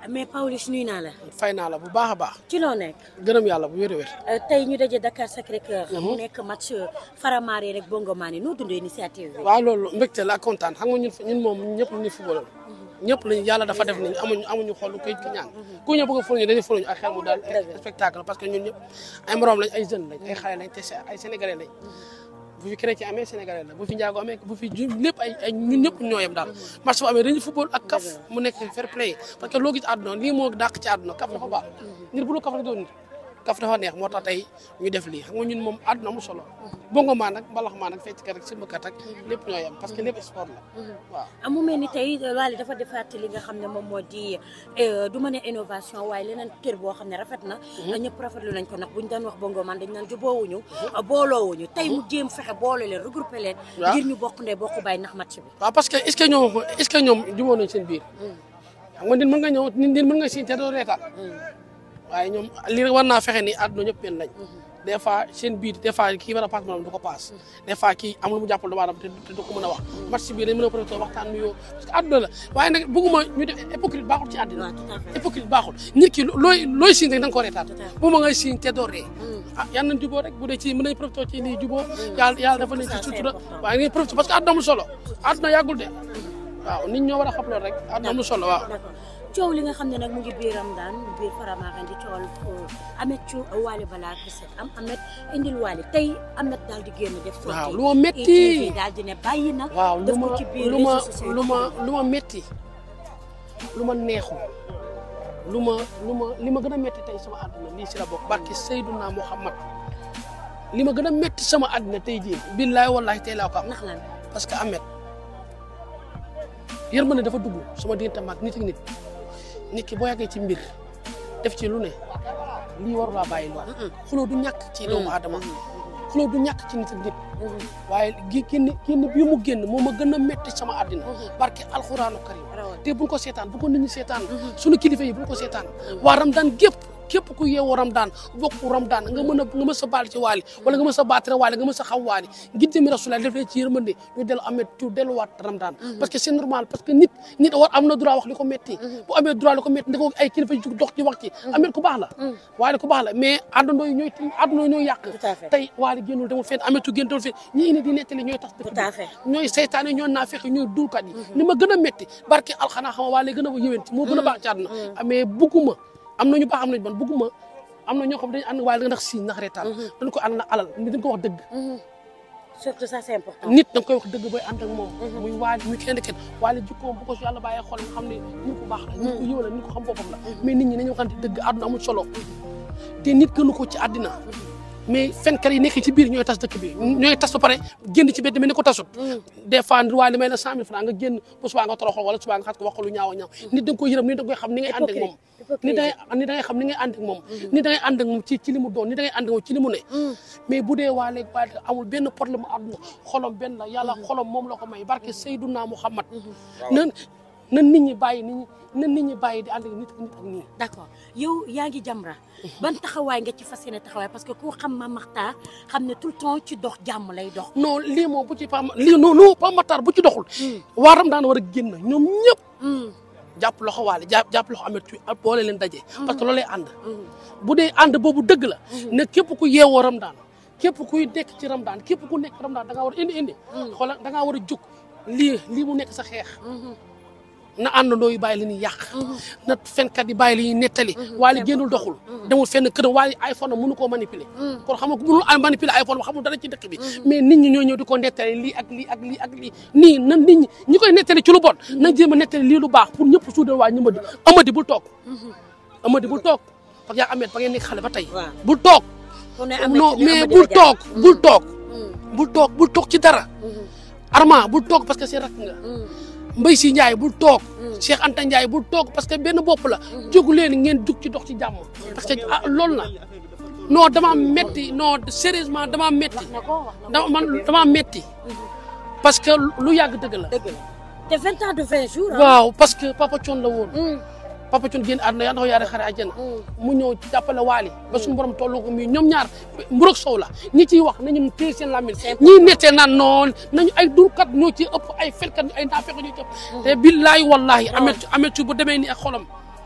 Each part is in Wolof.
mais Pawlish nuyu naa la. fay naa la bu baax a baax. ci loo nekk. gërëm yàlla bu wér a wér. tey ñu daje Dakar Sacré-Cœur. mu nekk match Faramare rek Bongo Mané noo dundee initiative bi. waaw loolu mbégte la ak kontaan xam nga ñun ñun moom ñëpp ñu football ñëpp lañu yàlla dafa def ni amuñu amuñu xol koy ki ñaan ku ñëw bëgg a fóoñu dañuy fóoñu ak xel mu daal spectacle parce que ñun ñëpp ay morom lañ ay jeunes lañ ay xale lañ te ay sénégalais lañ bu fi chrétien amee sénégalais la bu fi njaago amee bu fi ju lépp ay ay ñun ñëpp ñoo yem daal match bu amee dañuy football ak kaf mu nekk fair play parce que loo gis àdduna lii moo dàq ci àdduna kaf dafa baax nit bu dul kaf rek doon nit kaf dafa neex moo tax tey ñu def lii xam nga ñun moom àdduna mu solo bongo maa nag mbalax maa nag fecc kat rek simbakat ak lépp ñoo yem parce que lépp sport la waaw amu mel ni tey Wally dafa defaat li nga xam ne moom moo di du ma ne innovation waaye leneen kër boo xam ne rafet na ñëpp rafetlu nañ ko nag buñ daan wax bongo man dañ naan juboowuñu booloowuñu tey mu jéem fexe boole leen regroupé leen ngir ñu bokk ndey bokk bàyyi ndax match bi waaw parce que est-ce que ñoom est-ce que ñoom jubóo nañ seen biir xam nga nit mën nga ñëw nit mën nga siin te doo reetaan waaye ñoom li war naa fexe ni àdduna ñëpp benn lañ des fois seen biir des fois kii war a paas moom du ko paas des fois kii am lu mu jàppal doomu aadama te du ko mën a wax match bii dañ mën a profité waxtaan nuyoo parce que àdduna la waaye nag bëgguma ñu def hypocrite baaxul ci àddina hypocrite baaxul nit ki looy looy siin rek da nga ko reetaan bu ma ngay siin te doo ree ah yal nañ jubóo rek bu dee ci mën nañ profité ci lii jubóo yàlla yàlla dafa leen ci sutura waaye ngay profité parce que àdduna amul solo àdduna yàggul de waaw nit ñoo war a xam loolu rek àdduna amul solo waaw coow li nga xam ne nag mu ngi biir Ramadan biir Faramare di coowal Ameth cu Wally balaa set am Ameth indil Wally tey Ameth daal di génn def. waaw lu ma métti daal di ne bàyyi na. waaw lu def ma ko ci biir lu ma réseaux sociaux yi. lu ma lu ma métti lu ma neexul lu ma lu ma li ma gën a métti tey sama àdduna lii si la bokk barki Seydouna Muhammad li ma gën a métti sama àdduna tey jii billaay wallahi tey laa ko am ndax lan parce que Ameth yërmande dafa dugg sama diggante mag nit ak nit nit ki boo yàggee ci mbir def ci lu ne lii waru laa bàyyi lool xuloo du ñàkk ci doomu aadama xuloo du ñàkk ci nit ak nit waaye gi génn génn bii mu génn moo ma gën a métti sama àddina barke alxuraanu karim te buñ ko seetaan bu ko nit ñi seetaan suñu kilifa yi buñ ko seetaan waa Ramadan gépp képp ku yeewoo Ramadan bokk Ramadan nga mën a nga mën sa baal ci waali wala nga mën sa baatare waali nga mën sa xam waali ngir jëmi Rasulullah def leen ci yërmande ñu dellu amee tu delluwaat Ramadan parce que c'est normal parce que nit nit war am na droit wax li ko métti bu amee droit li ko métti ndako ay kilifa yu jug dox ci wax ci amee ku baax la waali ku baax la mais àndandoo yi ñooy àndandoo yi ñooy yàq Tout à fait. tey waali génnul demul fenn ametu génn demul fenn ñi indi di nettali ñooy tax dëkk Tout à bi fait. ñooy seytaane ñooy naafeq ñooy dulkat yi li ma gën a métti barke alxanaa xam waa lay gën a yëwén moo gën a baax ci àdduna mais bugguma am na ñu baax am nañu ban bugguma am na ñoo xam dañu ànd waaye da nga ndax siiñ ndax reetaan dañ ko ànd na alal nit dañ ko wax dëgg surtout ça c'est important. nit da nga koy wax dëgg booy ànd ak moom muy waali muy kenn kenn waali jikkoom bu ko si yàlla bàyyee xol nga xam ne nit ku baax la nit ku yiw la nit ku xam boppam la mais nit ñi nañu waxante dëgg àdduna amul solo te nit gënu ko ci àddina mais fenkat yi nekk ci biir ñooy tas dëkk bi ñooy tas ba pare génn ci bedd mel ni ko tasut des fois waa li may la cent mille francs nga génn bu subaa nga toroxal wala subaa nga xas ko wax ko lu ñaaw a ñaaw nit da nga koy yërëm nit da nga koy xam ni ngay ànd ak moom nit da ngay nit da ngay xam ni ngay ànd ak moom nit da ngay ànd ak moom ci ci li mu doon nit da ngay ànd ak moom ci li mu ne mais bu dee waa léegi waa amul benn problème àdduna xolom benn la yàlla xolom moom la ko may barke Seydouna Muhammad nan na nit ñi bàyyi nit ñi na nit ñi bàyyi di ànd ak nit ak nit ak nii d'accord yow yaa ngi Jamra ban taxawaay nga ci fas yéene taxawaay parce que ku xam ma Makhtar xam ne tout le temps ci dox jàmm lay dox. non lii moom bu ci Pam lii non non Pam Matar bu ci doxul. waaram daan war a génn ñoom ñëpp. jàpp loxo waale jàpp jàpp loxo amet ci boole leen daje. parce que loolu lay ànd. bu dee ànd boobu dëgg la. ne képp ku yeewoo Ramadan képp kuy nekk ci Ramadan képp ku nekk Ramadan da ngaa war a indi indi. xoolal da ngaa war a jóg lii lii mu nekk sa xeex. na àndandoo yi bàyyi li ñuy yàq. na fenkat yi bàyyi li ñuy nettali. waale génnul doxul. demul fenn kër waale iPhone am mënu koo manipuler. kon xam nga ku mënul manipuler iPhone ba xamul dara ci dëkk bi. mais nit ñi ñoo ñëw di ko nettali lii ak lii ak lii ak lii nii nan nit ñi ñi koy nettali ci lu bon. na jéem a nettali lii lu baax pour ñëpp suudal waa ñëmadi amadi bul toog. amadi bul toog parce que yaa amet ba ngeen nekk xale ba tey. waaw bul toog. kon ne am non mais bul toog bul toog. bul toog bul toog ci dara. Arma bul toog parce que seen rakk nga. Mbay si Ndiaye bul toog. Cheikh Anta Ndiaye bul toog parce que benn bopp la. jógu leen ngeen jug ci dox ci jàmm. parce que ah loolu la non dama metti non sérieusement dama metti dama man dama metti parce que lu yàgg dëgg la. dëgg la te vingt ans de vingt jours. waaw parce que Papa Thion la woon. Papa Thion génn àdduna yàlla na ko yaare xare àjjana. mu ñëw jàppale waali ba suñu borom tollu ko muy ñoom ñaar mburok sow la ñi ciy wax nañu téye seen lamine ñii nettee naan noon nañu ay durkat ñoo ci ëpp ay felkat ay naafeq ñoo ci ëpp te billahi wallahi amet amet bu demee ni ak xolam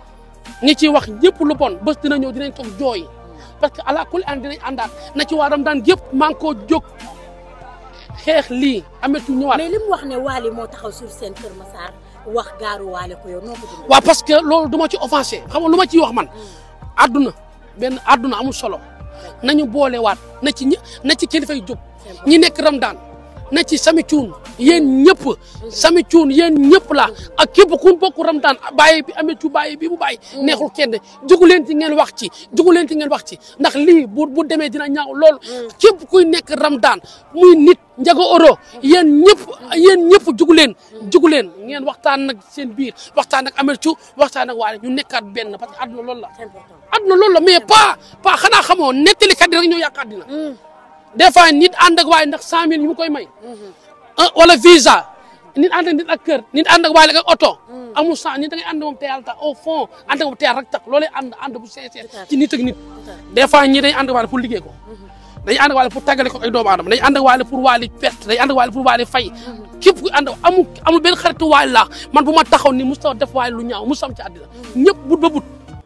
ñi ciy wax ñëpp lu bon bés dina ñëw dinañ toog jooy parce que ala kulli an dinañ àndaat na ci waa Ramadan yëpp maa ngi koo jóg xeex lii ametu ñëwaat. mais li mu wax ne Wally moo taxaw sur seen Kër Massar wax gaaru Wally ko yow noo ko dundee. waaw parce que loolu du ma ci offensé xam nga lu ma ciy wax man àdduna benn àdduna amul solo nañu boolewaat na ci ñë na ci kilifa yi jóg ñi nekk Ramadan na ci sami cuun yéen ñëpp sami cuun yéen ñëpp la ak képp ku bokk Ramadan bàyyi bi amee cu bàyyi bi bu bàyyi neexul kenn jugu leen ci ngeen wax ci jugu leen ci ngeen wax ci ndax lii bu bu demee dina ñaaw lool képp kuy nekk Ramadan muy nit njaga oro yéen ñëpp yéen ñëpp jugu leen jugu leen ngeen waxtaan nag seen biir waxtaan ak amee cu waxtaan ak waale ñu nekkaat benn parce que àdduna loolu la c'est important. àdduna loolu la mais pas pas xanaa xamoo nettalikat yi rek ñoo yàq àddina des fois nit ànd ak waaye ndax cent mille ñu mu koy may ah wala visa nit ànd ak nit ak kër nit ànd ak waaye ak oto amul sang nit da ngay ànd moom te yàlla tax au fond ànd ak moom te yàlla rek tax loolee ànd ànd bu sincère ci nit ak nit des fois ñi dañ ànd ak waale pour liggéey ko dañuy ànd ak waale pour tàggale ko ay doomu aadama dañuy ànd ak waale pour waale perte dañuy ànd ak waale pour waale fay képp ku ànd amul amul benn xaritu waale la man bu ma taxaw ni musta def waale lu ñaaw musta am ci àddina ñëpp but ba but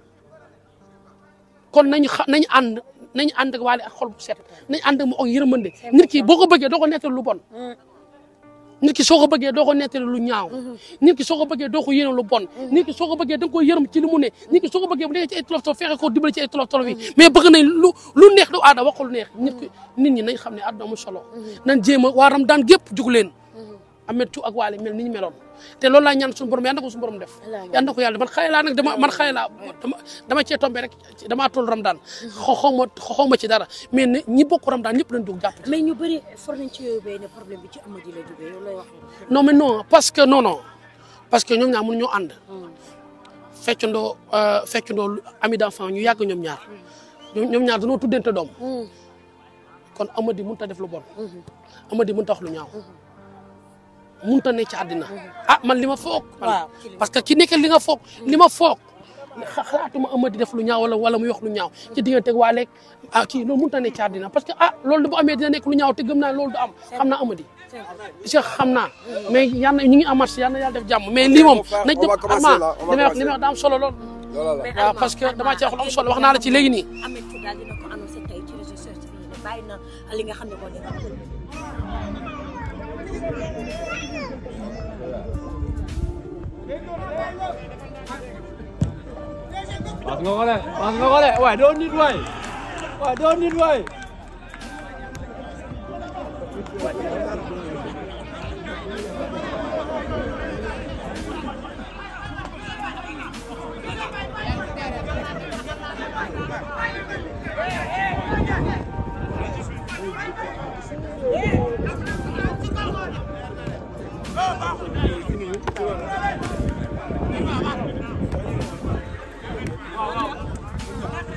kon nañu xa nañu ànd nañu ànd ak waale ak xol bu set nañu ànd ak mu ak yërmande nit ki boo ko bëggee doo ko nettali lu bon nit ki soo ko bëggee doo ko nettali lu ñaaw nit ki soo ko bëggee doo ko yéene lu bon nit ki soo ko bëggee da nga koy yërëm ci li mu ne nit ki soo ko bëggee bu nekkee ci ay tolof tolof fexe ko dimbali ci ay tolof tolof yi mais bëgg nañ lu lu neex du aada wax ko lu neex nit ki nit ñi nañ xam ne àdduna amul solo nañ jéem a waaram daan gépp jug leen amet cu ak waale mel ni ñu meloon te loolu laa ñaan suñu borom yal na ko suñu borom def yal na ko yàlla man xale laa nag dama man xale laa dama dama cee tombé rek damaa toll Ramadan xaw ma xaw ma ci dara mais ne ñi bokk Ramadan ñëpp lañ jóg jàpp mais ñu bëri for nañ ci yooyu ne problème bi ci Amady la jógee yow lay wax. non mais non parce que non non parce que ñoom ñaar mënu ñoo ànd feccandoo feccandoo ami d'enfant ñu yàgg ñoom ñaar ñoom ñaar dañoo tuddante doom kon Amady mënut a def lu bon Amady mënut a wax lu ñaaw mënut a ne ci àddina ah man li ma foog waaw parce que ki nekk li nga foog li ma foog xalaatuma Amady def lu ñaaw wala wala muy wax lu ñaaw ci diggante ak waa leeg ah kii loolu mënut a ne ci àddina parce que ah loolu bu amee dina nekk lu ñaaw te gëm naa loolu du am xam naa Amady Cheikh xam naa mais yal na ñu ngi amat si yal na yàlla def jàmm mais lii moom nañ on va commencer là, on va li may wax li may commencer. wax daa am solo lool Voilà la. mais waaw parce que damaa ci wax lu am solo wax naa la ci léegi nii Ameth Thiou daal dina ko annoncé tey ci réseaux sociaux yi ne bàyyi na li nga xam ne moo nekk. Pas nga ko de pas nga ko de waaye doo nit waay waaye doo nit waay Go,